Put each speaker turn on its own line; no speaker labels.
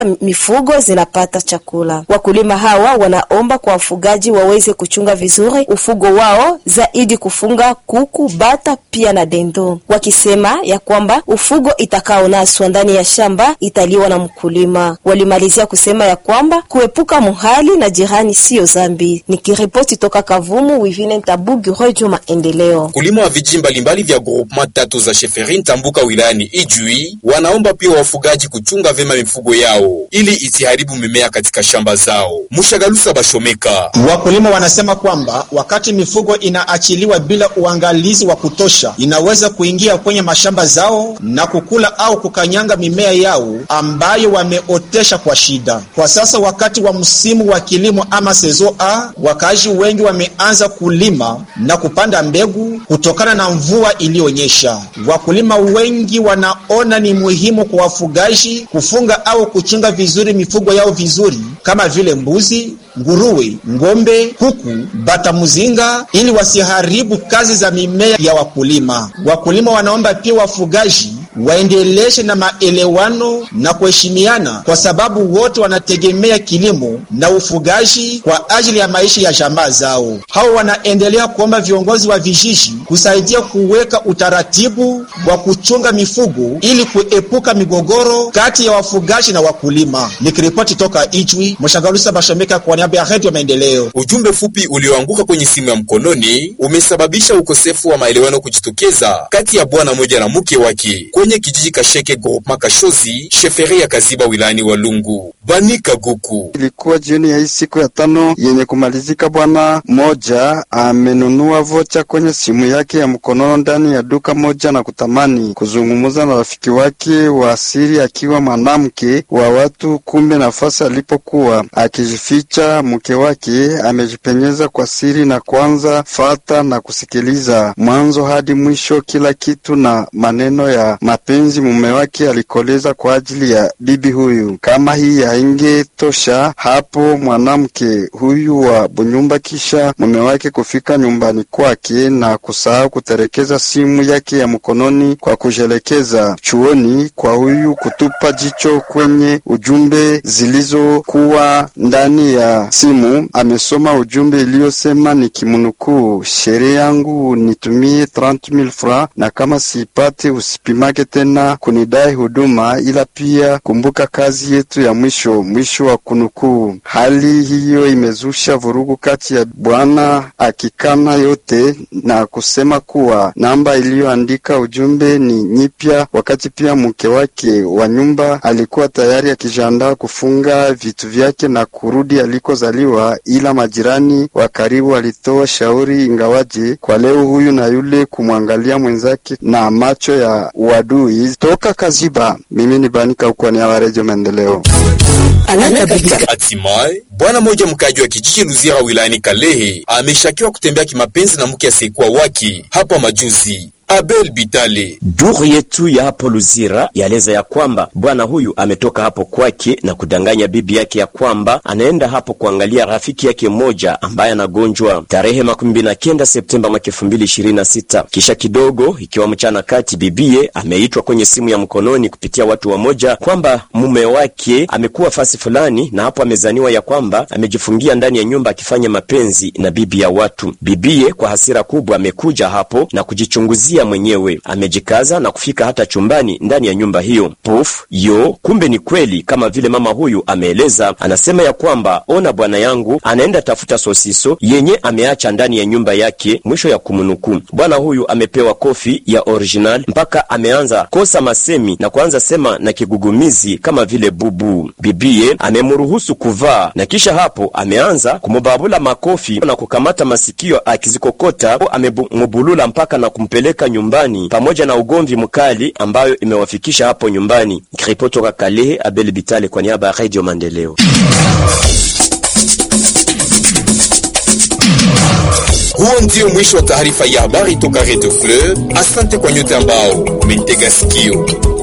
mifugo zinapata chakula. Wakulima hawa wanaomba kwa wafugaji waweze kuchunga vizuri ufugo wao, zaidi kufunga kuku, bata pia na dendo, wakisema ya kwamba ufugo itakaonaswa ndani ya shamba italiwa na mkulima. Walimalizia kusema ya kwamba kuepuka muhali na jirani siyo zambi. Nikiripoti toka Kavumu, Wivine Ntabugi, Radio Maendeleo.
Wakulima wa vijiji mbalimbali vya groupement tatu za Sheferi Ntambuka wilayani Ijui wanaomba pia wafugaji kuchunga vyema mifugo yao ili isiharibu mimea katika shamba zao. Mushagalusa Bashomeka.
Wakulima wanasema kwamba wakati mifugo inaachiliwa bila uangalizi wa kutosha, inaweza kuingia kwenye mashamba zao na kukula au kukanyanga mimea yao ambayo wameotesha kwa shida. Kwa sasa wakati wa msimu wa kilimo ama sezo A, wakaaji wengi wameanza kulima na kupanda mbegu kutokana na mvua iliyonyesha. Wakulima wengi wanaona ni muhimu kwa wafugaji kufunga au kuchunga vizuri mifugo yao vizuri kama vile mbuzi, nguruwe, ng'ombe, kuku, bata muzinga ili wasiharibu kazi za mimea ya wakulima. Wakulima wanaomba pia wafugaji waendeleshe na maelewano na kuheshimiana, kwa sababu wote wanategemea kilimo na ufugaji kwa ajili ya maisha ya jamaa zao. Hao wanaendelea kuomba viongozi wa vijiji kusaidia kuweka utaratibu wa kuchunga mifugo ili kuepuka migogoro kati ya wafugaji na wakulima. Nikiripoti toka Ijwi, Mshagalusa Bashomeka kwa niaba ya Redio Maendeleo.
Ujumbe fupi ulioanguka kwenye simu ya mkononi umesababisha ukosefu wa maelewano kujitokeza kati ya bwana moja na mke wake kwenye kijiji Kasheke groupement Kashozi sheferi ya Kaziba wilayani Walungu. Banika Guku.
Ilikuwa jioni ya hii siku ya tano yenye kumalizika, bwana moja amenunua vocha kwenye simu yake ya mkonono ndani ya duka moja na kutamani kuzungumza na rafiki wake wa asili akiwa mwanamke wa watu. Kumbe nafasi alipokuwa akijificha, mke wake amejipenyeza kwa siri na kuanza fata na kusikiliza mwanzo hadi mwisho kila kitu na maneno ya mapenzi mume wake alikoleza kwa ajili ya bibi huyu. Kama hii haingetosha hapo, mwanamke huyu wa Bunyumba kisha mume wake kufika nyumbani kwake na kusahau kuterekeza simu yake ya mkononi kwa kujelekeza chuoni kwa huyu kutupa jicho kwenye ujumbe zilizokuwa ndani ya simu. Amesoma ujumbe iliyosema ni kimnukuu, sherehe yangu nitumie 30000 francs na kama siipate usipimake tena kunidai huduma, ila pia kumbuka kazi yetu ya mwisho. Mwisho wa kunukuu. Hali hiyo imezusha vurugu kati ya bwana akikana yote na kusema kuwa namba iliyoandika ujumbe ni nyipya, wakati pia mke wake wa nyumba alikuwa tayari akijiandaa kufunga vitu vyake na kurudi alikozaliwa, ila majirani wa karibu walitoa shauri ingawaje kwa leo huyu na yule kumwangalia mwenzake na macho ya uadui. Toka Kaziba, mimi ni Banika huko ni wa Redio Maendeleo.
Hatimaye bwana mmoja mkaji wa kijiji Luzira wilayani Kalehe ameshakiwa kutembea kimapenzi na mke asiyekuwa wake hapa majuzi. Abel Bitale.
Duru yetu ya hapo Luzira yaeleza ya kwamba bwana huyu ametoka hapo kwake na kudanganya bibi yake ya kwamba anaenda hapo kuangalia rafiki yake mmoja ambaye anagonjwa tarehe makumi mbili na kenda Septemba mwaka elfu mbili ishirini na sita. Kisha kidogo, ikiwa mchana kati, bibie ameitwa kwenye simu ya mkononi kupitia watu wamoja kwamba mume wake amekuwa fasi fulani, na hapo amezaniwa ya kwamba amejifungia ndani ya nyumba akifanya mapenzi na bibi ya watu. Bibie kwa hasira kubwa amekuja hapo na kujichunguzia mwenyewe amejikaza na kufika hata chumbani ndani ya nyumba hiyo. Puf yo, kumbe ni kweli kama vile mama huyu ameeleza. Anasema ya kwamba ona, bwana yangu anaenda tafuta sosiso yenye ameacha ndani ya nyumba yake. Mwisho ya kumnukuu. Bwana huyu amepewa kofi ya original mpaka ameanza kosa masemi na kuanza sema na kigugumizi kama vile bubu. Bibie amemruhusu kuvaa na kisha hapo ameanza kumubabula makofi na kukamata masikio akizikokota, amemubulula mpaka na kumpeleka nyumbani pamoja na ugomvi mkali ambayo imewafikisha hapo nyumbani. Ripoti toka Kalehe, Abel Bitale kwa niaba ya Radio Maendeleo.
Huo ndio mwisho wa taarifa ya habari toka Radio Fleur. Asante kwa nyote ambao umetega sikio.